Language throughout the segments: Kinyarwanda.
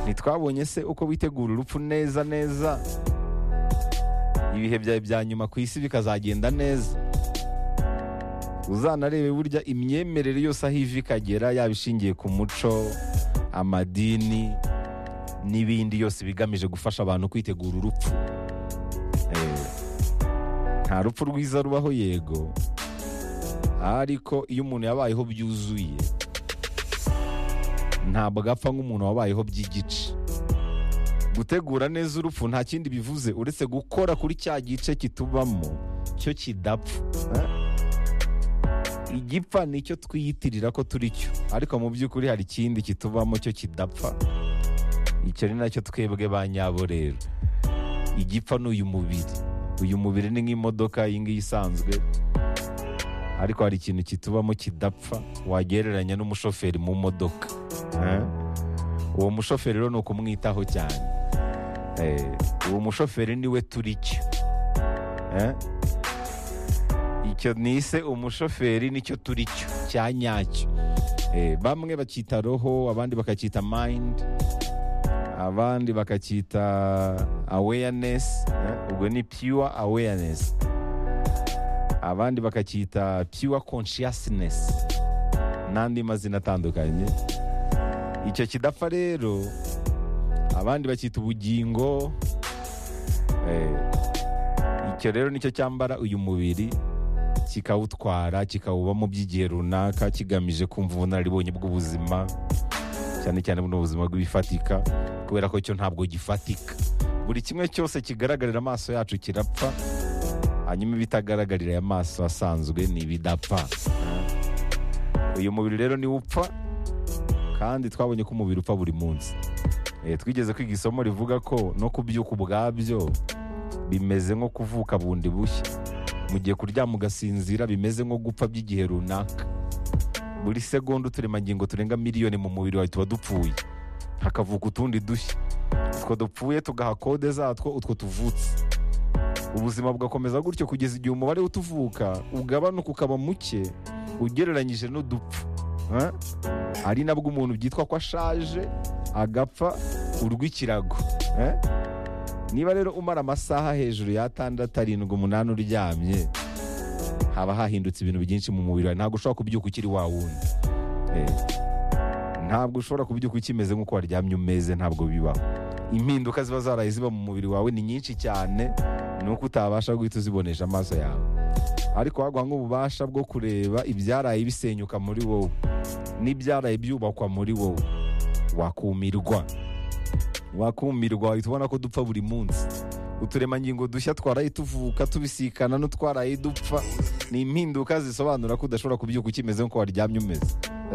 ntitwabonye se uko witegura urupfu neza neza ibihe byawe bya nyuma ku isi bikazagenda neza uzanarebe burya imyemerere yose aho iva ikagera yaba ishingiye ku muco amadini n'ibindi yose bigamije gufasha abantu kwitegura urupfu Eh, nta rupfu rwiza rubaho yego ariko iyo umuntu yabayeho byuzuye ntabwo apfa nk'umuntu wabayeho by'igice gutegura neza urupfu nta kindi bivuze uretse gukora kuri cya gice kitubamo cyo kidapfa Eh? igipfa ni icyo twiyitirira ko turi cyo ariko mu by'ukuri hari ikindi kitubamo cyo kidapfa icyo ni nacyo twebwe ba nyabo rero igipfa ni uyu mubiri uyu mubiri ni nk'imodoka iyi ngiyi isanzwe ariko hari ikintu kitubamo kidapfa wagereranya n'umushoferi mu modoka Eh? uwo mushoferi rero ni ukumwitaho cyane Eh, uwo mushoferi niwe turi cyo Eh? icyo nise umushoferi nicyo turi cyo cya nyacyo Eh, bamwe bakita roho abandi bakacyita mind abandi bakacyita awareness eh, ubwo ni pure awareness abandi bakacyita pure consciousness n'andi mazina atandukanye icyo kidapfa rero abandi bacyita ubugingo eh, icyo rero nicyo cyambara uyu mubiri kikawutwara kikawubamo by'igihe runaka kigamije kumva ubunararibonye bw'ubuzima cyane cyane buno buzima bw'ibifatika kubera ko cyo ntabwo gifatika buri kimwe cyose kigaragarira amaso yacu kirapfa hanyuma ibitagaragarira aya maso asanzwe ni ibidapfa uyu mubiri rero niwo upfa kandi twabonye ko umubiri upfa buri munsi Eh, twigeze kwiga isomo rivuga ko no kubyuka ubwabyo bimeze nko kuvuka bundi bushya mu gihe kuryama ugasinzira bimeze nko gupfa by'igihe runaka buri segonda uturemangingo turenga miliyoni mu mubiri wawe tuba dupfuye hakavuka utundi dushya utwo dupfuye tugaha kode zatwo utwo tuvutse ubuzima bugakomeza gutyo kugeza igihe umubare w'utuvuka ugabanuka ukaba muke ugereranyije n'udupfu Eh? ari nabwo umuntu byitwa ko ashaje agapfa urw'ikirago Eh? niba rero umara amasaha hejuru y'atandatu arindwi umunani uryamye haba hahindutse ibintu byinshi mu mubiri wawe ntabwo ushobora kubyuka ukiri wa wundi Eh, ntabwo ushobora kubyuka ukimeze nk'uko waryamye umeze ntabwo bibaho impinduka ziba zaraye ziba mu mubiri wawe ni nyinshi cyane ni uko utabasha guhita uzibonesha amaso yawe ariko waguha nk'ububasha bwo kureba ibyaraye bisenyuka muri wowe n'ibyaraye byubakwa muri wowe wakumirwa wakumirwa wahita ubona ko dupfa buri munsi uturemangingo dushya twaraye tuvuka tubisikana n'utwaraye dupfa ni impinduka zisobanura ko udashobora kubyuka ukimeze nk'uko waryamye umeze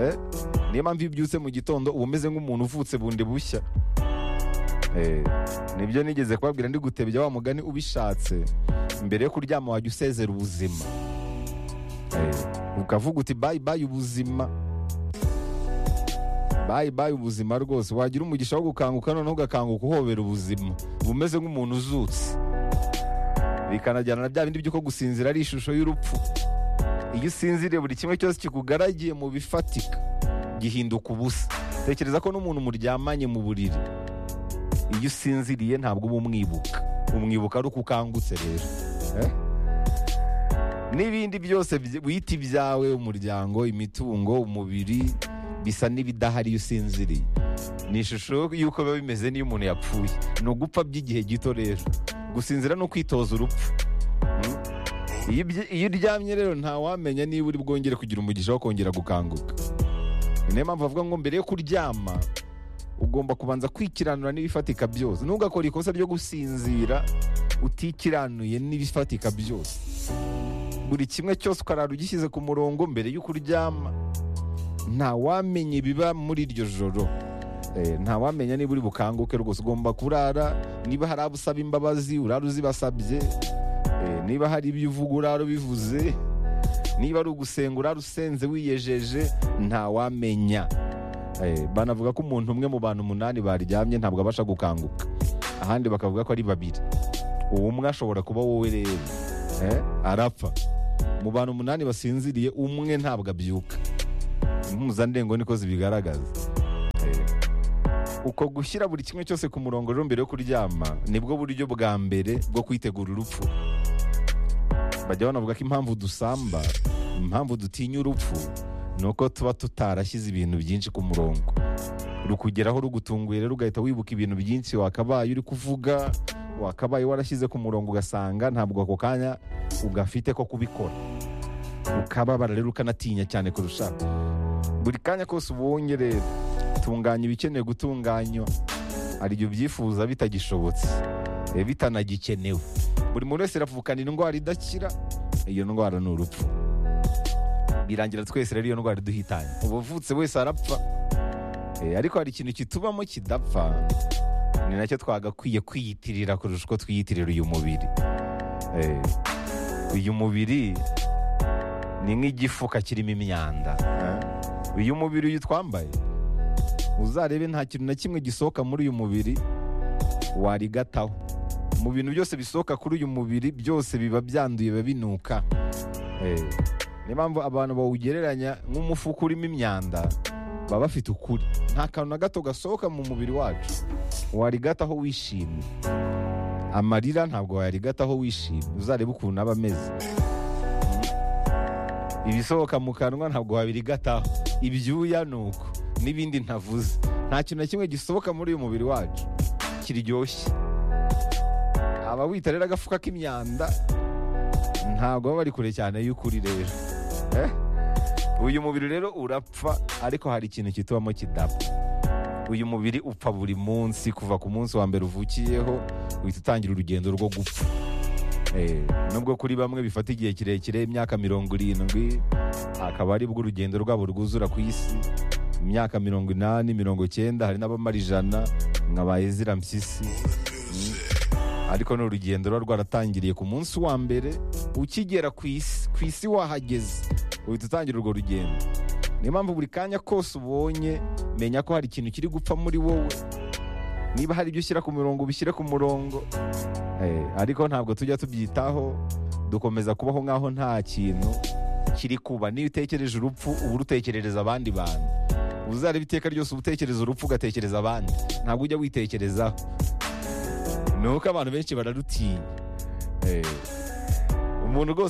Eh? niyo mpamvu iyo ubyutse mu gitondo uba umeze nk'umuntu uvutse bundi bushya Eh, nibyo nigeze kubabwira ndi gutebya wa mugani ubishatse mbere yo kuryama wajya usezera ubuzima Eh, ukavuga uti bayi bayi ubuzima bayi bayi ubuzima rwose wagira umugisha wo gukanguka noneho ugakanguka uhobera ubuzima uba umeze nk'umuntu uzutse bikanajyana na bya bindi by'uko gusinzira ari ishusho y'urupfu iyo usinziriye buri kimwe cyose kikugaragiye mu bifatika gihinduka ubusa tekereza ko n'umuntu muryamanye mu buriri iyo usinziriye ntabwo uba umwibuka umwibuka ari uko ukangutse rero Eh? n'ibindi byose byi- wita ibyawe umuryango imitungo umubiri bisa n'ibidahari iyo usinziriye ni ishusho y'uko biba bimeze n'iyo umuntu yapfuye ni ugupfa by'igihe gito rero gusinzira ni ukwitoza urupfu Mm? Iyo ibyi- iyo uryamye rero ntawamenya niba uri bwongere kugira umugisha wo kongera gukanguka Ni niyo mpamvu avuga ngo mbere yo kuryama ugomba kubanza kwikiranura n'ibifatika byose ntugakore ikosa ryo gusinzira utikiranuye n'ibifatika byose buri kimwe cyose ukarara ugishyize ku murongo mbere y'uko uryama ntawamenya ibiba muri iryo joro Eh, ntawamenya niba uri bukanguke rwose ugomba kurara niba hari abo usaba imbabazi urara uzibasabye Eh, niba hari ibyo uvuga urara ubivuze niba ari ugusenga urara usenze wiyejeje ntawamenya Eh, banavuga ko umuntu umwe mu bantu umunani baryamye ntabwo abasha gukanguka ahandi bakavuga ko ari babiri uwo umwe ashobora kuba wowe rero Eh, arapfa mu bantu umunani basinziriye umwe ntabwo abyuka impuzandengo niko zibigaragaza Eh, uko gushyira buri kimwe cyose ku murongo rero mbere yo kuryama nibwo buryo bwa mbere bwo kwitegura urupfu bajya banavuga ko impamvu dusamba impamvu dutinya urupfu ni uko tuba tutarashyize ibintu byinshi ku murongo rukugeraho rugutunguye rero ugahita wibuka ibintu byinshi wakabaye uri kuvuga wakabaye warashyize ku murongo ugasanga ntabwo ako kanya ugafite ko kubikora ukababara rero ukanatinya cyane kurushaho buri kanya kose ubonye rero tunganya ibikenewe gutunganywa hari igihe ubyifuza bitagishobotse eh, bitanagikenewe buri muntu wese aravukana indwara idakira iyo ndwara ni urupfu birangira twese rero iyo ndwara iduhitanye ubuvutse wese arapfa Eh, ariko hari ikintu kitubamo kidapfa ni nacyo twagakwiye kwiyitirira kurusha uko twiyitirira uyu mubiri Eh, uyu mubiri ni nk'igifuka kirimo imyanda eh. uyu mubiri uyu twambaye uzarebe nta kintu na kimwe gisohoka muri uyu mubiri warigataho mu bintu byose bisohoka kuri uyu mubiri byose biba byanduye biba binuka Eh, niyo mpamvu abantu bawugereranya nk'umufuka urimo imyanda baba bafite ukuri nta kantu na gato gasohoka mu mubiri wacu warigataho wishimye amarira ntabwo wayarigataho wishimye uzarebe ukuntu aba ameze ibisohoka mu kanwa ntabwo wabirigataho ibyuya ni uko n'ibindi ntavuze nta kintu na kimwe gisohoka muri uyu mubiri wacu kiryoshye abawita rero agafuka k'imyanda ntabwo baba bari kure cyane y'ukuri rero Eh? uyu mubiri rero urapfa ariko hari ikintu kitubamo kidapfa uyu mubiri upfa buri munsi kuva ku munsi wa mbere uvukiyeho uhita utangira urugendo rwo gupfa Eh, nubwo kuri bamwe bifata igihe kirekire imyaka mirongo irindwi akaba aribwo urugendo rwabo rwuzura ku isi imyaka mirongo inani mirongo cyenda hari n'abamara ijana nka ba ezira mpyisi Mm. ariko ni urugendo ruba rwaratangiriye ku munsi wa mbere ukigera ku isi ku isi wahageze uhita utangira urwo rugendo niyo mpamvu buri kanya kose ubonye menya ko hari ikintu kiri gupfa muri wowe niba hari ibyo ushyira ku murongo ubishyire ku murongo Eh, ariko ntabwo tujya tubyitaho dukomeza kubaho nk'aho nta kintu kiri kuba niyo utekereje urupfu uba urutekerereza abandi bantu uzareba iteka ryose uba utekereza urupfu ugatekereza abandi ntabwo ujya witekerezaho ni uko abantu benshi bararutinya Eh, umuntu rwose